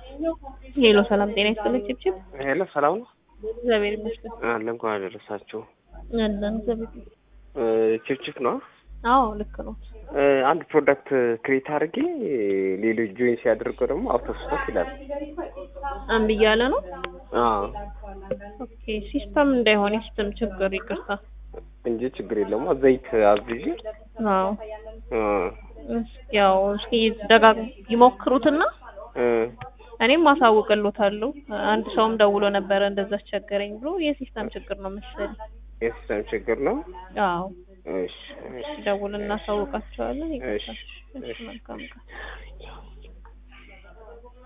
ሄሎ ሰላም ጤና ይስጥልኝ ችብችብ ሄሎ ሰላም ነው እግዚአብሔር ይመስገን አለ እንኳን አደረሳችሁ አለን እግዚአብሔር ይመስገን ችፕችፕ ነው አዎ ልክ ነው እ፣ አንድ ፕሮዳክት ክሬት አድርጌ ሌሎች ጆይን ሲያደርገው ደግሞ አውቶ ስቶክ ይላል እምቢ እያለ ነው አዎ ኦኬ ሲስተም እንዳይሆን የሲስተም ችግር ይቅርታ እንጂ ችግር የለውም ዘይት አዝዤ አዎ እ፣ እስኪ ያው እስኪ ደጋግ ይሞክሩትና እ፣ እኔም አሳውቅሎታለሁ አንድ ሰውም ደውሎ ነበረ እንደዛ አስቸገረኝ ብሎ የሲስተም ችግር ነው መሰለኝ የሲስተም ችግር ነው አዎ እሺ እሺ ደውል እናሳውቃቸዋለን እሺ ይቅርታ እሺ መልካም ቀን